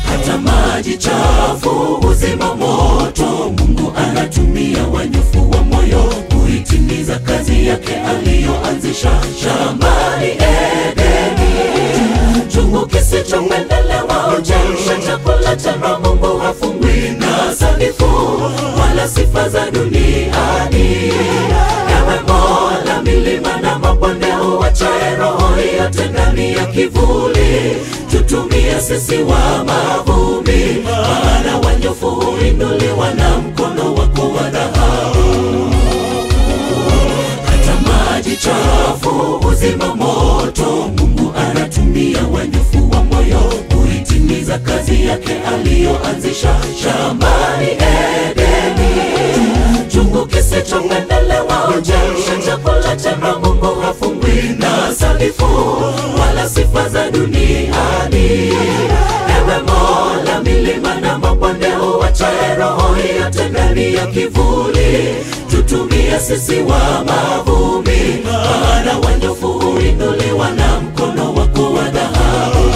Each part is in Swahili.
hata maji chafu huzima moto. Mungu anatumia wanyofu wa moyo kuitimiza kazi yake aliyoanzisha shambani Edeni. Chungu kisichopendelewa huchemsha chakula cha roho. Mungu hafungwi na sanifu wala sifa za duniani. Ewe Mola, milima na mabonde huachae roho yote ndani ya kivuli, tutumie sisi wa mavumbi, maana wanyofu huinuliwa na mkono wako wa dhahabu. Hata maji chafu huzima moto. Mungu anatumia wanyofu wa moyo kuitimiza kazi yake aliyoanzisha shambani Edeni. Chungu kisichopendelewa huchemsha chakula cha roho. Mungu hafungwi na sanifu wala sifa za duniani. Ewe Mola, milima na mabonde huachae roho yote ndani ya kivuli, tutumie sisi wa mavumbi, maana wanyofu huinuliwa na mkono wako wa dhahabu.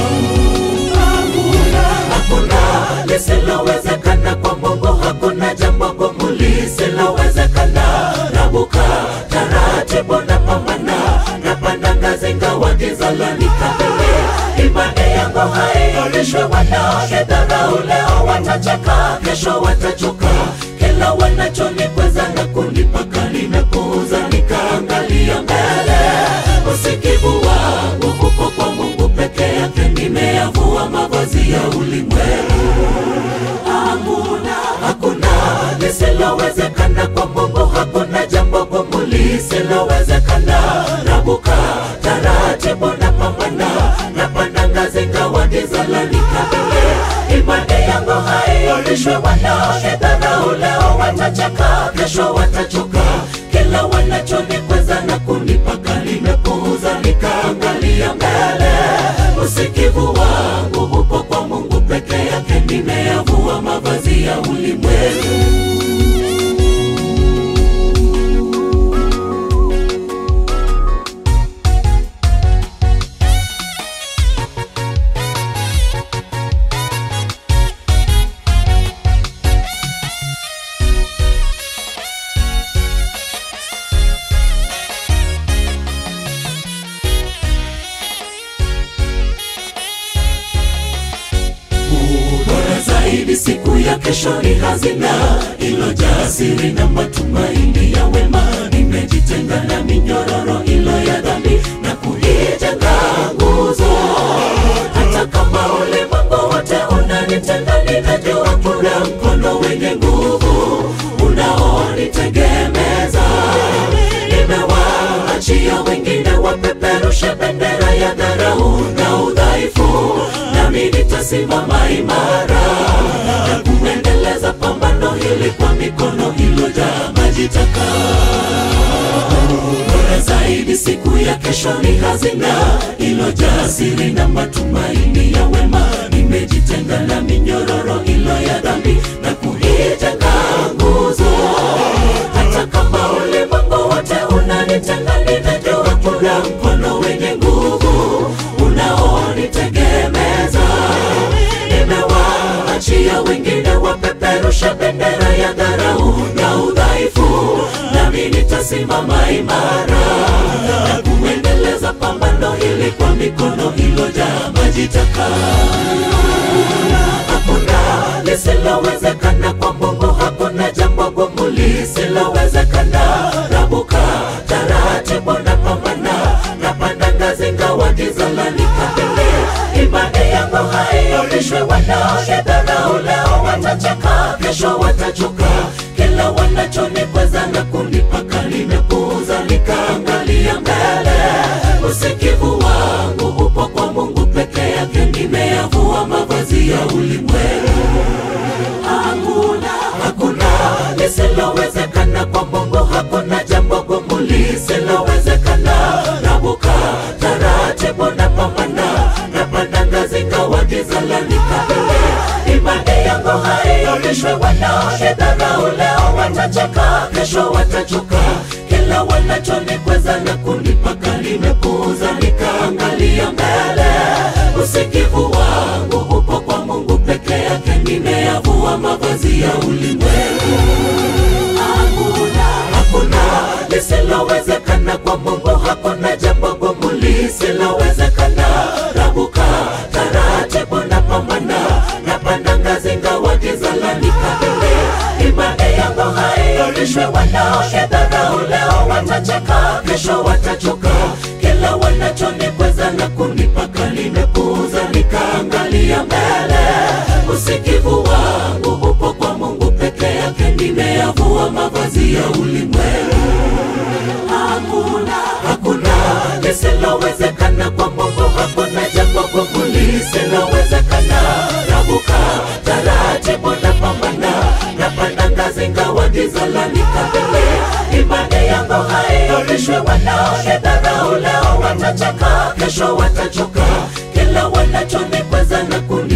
Hakuna lisilowezekana kwa Mungu, hakuna jambo gumu lisilowezekana. Rabuka taratibu na pambana, napanda ngazi ngawa giza lanikabili. Imani yangu haionishwe, wanaonidharau leo watacheka, kesho watachoka. Kila wanachonikweza na kunipaka nimepuuza, nikaangalia mbele. Usikivu wangu upo kwa Mungu peke yake, nimeyavua mavazi ya ulimwengu. Hakuna, hakuna lisilowezekana kwa Mungu, hakuna jambo gumu lisilowezekana. Rabuka taratibu na pambana, napanda ngazi ngawa giza lanikabili. Imani yangu haionishwe, wanaonidharau leo watacheka, kesho watachoka. Kila wanachonikweza na kunipaka nimepuuza, nikaangalia mbele. Usikivu wangu upo kwa Mungu peke yake, nimeyavua mavazi ya ulimwengu. bora zaidi siku ya kesho ni hazina ilojaa siri na matumaini ya wema. Nimejitenga na minyororo ilo ya dhambi na kuijenga nguzo. Hata kama ulimwengu wote unanitenga, ninajua kuna mkono wenye nguvu unaonitegemeza. Nimewaachia wengine wapeperushe bendera ya dharau na udhaifu, nami nitasimama imara na kuendeleza pambano hili kwa mikono iliyojaa maji taka. Bora zaidi siku ya kesho ni hazina ilojaa siri na matumaini ya wema. Nimejitenga na minyororo ilo ya dhambi na kuijenga nguzo. Hata kama ulimwengu wote unanitenga, ninajua kuna mkono wenye nguvu unaonitegemeza. Nimewaachia wengine wapeperusha bendera ya dharau na udhaifu, nami nitasimama imara na kuendeleza pambano hili kwa mikono ilojaa maji taka. Hakuna lisilowezekana kwa Mungu, hakuna jambo gumu lisilowezekana. Rabuka taratibu na pambana, napanda ngazi ngawa giza lanikabili. Imani yangu haionishwe, wanaonidharau leo watacheka, kesho watachoka. Kila wanachonikweza na kunipaka nimepuuza, nikaangalia mbele. Usikivu wangu upo kwa Mungu peke yake, nimeyavua mavazi ya ulimwengu. Hakuna, hakuna lisilowezekana kwa Mungu, hakuna jambo gumu lisilowezekana. Rabuka taratibu na pambana, napanda ngazi ngawa giza lanikabili. Imani yangu haionishwe, wanaonidharau leo watacheka, kesho watachoka. Kila wanachonikweza na kunipaka nimepuuza, nikaangalia mbele. Usikivu wangu upo kwa Mungu peke nimeyavua mavazi ya ulimwengu. Hakuna, hakuna lisilowezekana kwa Mungu, hakuna jambo gumu lisilowezekana. Rabuka taratibu na pambana, napanda ngazi ngawa giza lanikabili. Imani yangu haiyumbishwi, wanaonidharau leo watacheka, kesho watachoka. Kila wanachonikweza na kunipaka nimepuuza, nikaangalia mbele. Usikivu wangu upo kwa Mungu peke yake, nimeyavua mavazi ya ulimwengu. Hakuna, hakuna lisilowezekana kwa Mungu, hakuna jambo gumu lisilowezekana. Rabuka taratibu na pambana, napanda ngazi ngawa giza lanikabili. Imani yangu haiyumbishwi, wanaonidharau leo watacheka, kesho watachoka. Kila wanachonikweza na kuni